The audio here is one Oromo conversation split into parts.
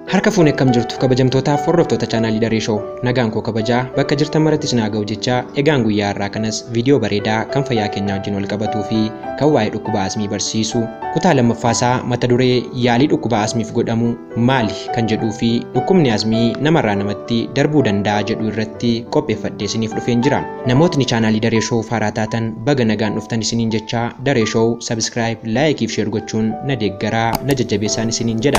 Harka fuunee akkam jirtu kabajamtootaaf hordoftoota chaanaalii Daree Shoo nagaan koo kabajaa bakka jirtan marattis naa ga'u jecha egaan guyyaa har'aa kanas viidiyoo bareedaa kan fayyaa keenyaa wajjin wal qabatuu fi kan waa'ee dhukkuba asmii barsiisu kutaa lammaffaasaa mata duree yaalii dhukkuba asmiif godhamu maali kan jedhuu fi dhukkubni asmii namarraa namatti darbuu danda'a jedhu irratti qopheeffadhee isiniif dhufeen jira. Namootni chaanaalii Daree Shoo haaraa taatan baga nagaan dhuftan isiniin jecha Daree Shoo sabiskiraayib laayikii fi sheer gochuun na deeggaraa na jajjabeessaan isiniin jedha.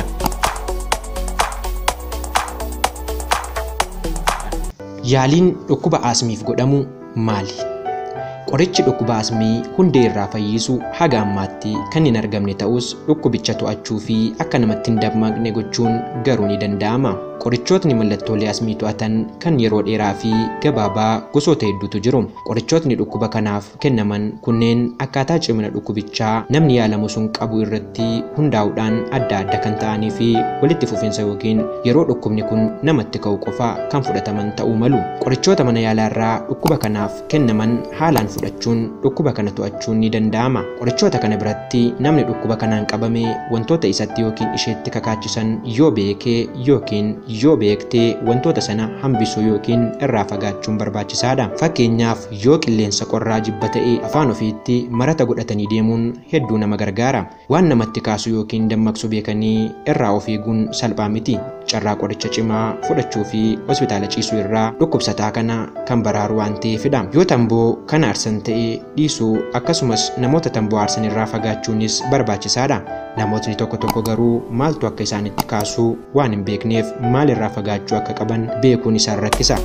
Yaaliin dhukkuba asmiif godhamu maali? Qorichi dhukkuba asmii hundee irraa fayyisu haga ammaatti kan hin argamne ta'us dhukkubicha to'achuu fi akka namatti hin dammaqne gochuun garuu ni danda'ama. Qorichootni mallattoolee asmii to'atan kan yeroo dheeraa fi gabaabaa gosoota hedduutu jiru. Qorichootni dhukkuba kanaaf kennaman kunneen akkaataa cimina dhukkubichaa namni yaalamu sun qabu irratti hundaa'uudhaan adda adda kan ta'anii fi walitti fufiinsa yookiin yeroo dhukkubni kun namatti ka'u qofa kan fudhataman ta'uu malu. Qorichoota mana yaalaa irraa dhukkuba kanaaf kennaman haalaan fudhachuun dhukkuba kana to'achuun ni danda'ama. Qorichoota kana biratti namni dhukkuba kanaan qabame wantoota isatti yookiin isheetti kakaachisan yoo beekee yookiin yoo beektee wantoota sana hambisuu yookiin irraa fagaachuun barbaachisaadha. Fakkeenyaaf yoo qilleensa qorraa jibba ta'e afaan ofiitti marata godhatanii deemuun hedduu nama gargaara. Waan namatti kaasu yookiin dammaqsu beekanii irraa of eeguun salphaa miti. Carraa qoricha cimaa fudhachuu fi hospitaala ciisuu irraa dhukkubsataa kana kan baraaru waan ta'eefidha. Yoo tamboo kan aarsan ta'e dhiisuu akkasumas namoota tamboo aarsan irraa fagaachuunis barbaachisaadha. Namootni tokko tokko garuu maaltu akka isaanitti kaasuu waan hin beekneef maal irraa fagaachuu akka qaban beekuun isaan rakkisa.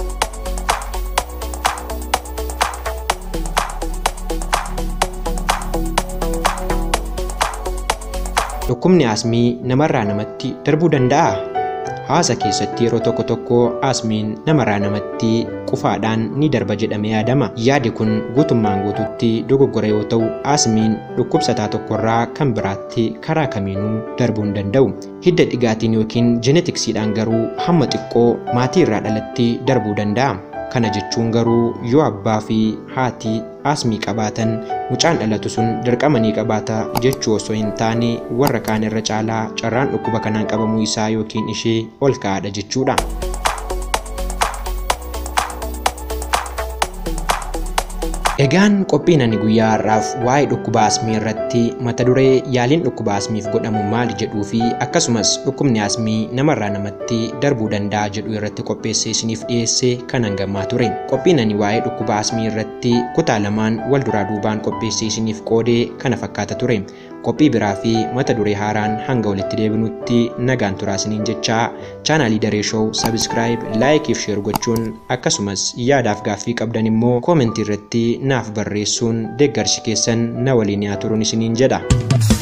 Dhukkubni asmii namarraa namatti darbuu danda'aa? Hawaasa keessatti yeroo tokko tokko asmiin namarraa namatti qufaadhaan ni darba jedhamee yaadama. Yaadi kun guutummaan guututti dogoggora yoo ta'u, asmiin dhukkubsataa tokkorraa kan biraatti karaa kamiinuu darbuu hin danda'u. Hidda dhigaatiin yookiin jeenetiksiidhaan garuu hamma xiqqoo maatii irraa dhalatti darbuu danda'a. Kana jechuun garuu yoo abbaa fi haati asmii qabaatan mucaan dhalatu sun dirqama ni qabaata jechuu osoo hin taane warra kaan irra caalaa carraan dhukkuba kanaan qabamuu isaa yookiin ishee ol ka'aadha jechuudha. Egaan qophiin ani guyyaa har'aaf waa'ee dhukkuba asmii irratti mata duree yaaliin dhukkuba asmiif godhamu maali jedhuu fi akkasumas dhukkubni asmii namarraa namatti darbuu danda'a jedhu irratti qopheessee isiniif dhiyeesse kan hangamaa ture. Qophiin ani waa'ee dhukkuba asmii irratti kutaa lamaan wal duraa duubaan qopheessee isiniif qoodee kana fakkaata ture. Qophii biraa fi mata duree haaraan hanga walitti deebinutti nagaan turaa isiniin jechaa chaanaalii Daree Shoo sabiskiraayib laayikii fi sheer gochuun akkasumas yaadaaf gaaffii qabdan immoo koomentii irratti naaf barreessuun deeggarsi keessan na waliin haa turuun isiniin jedha.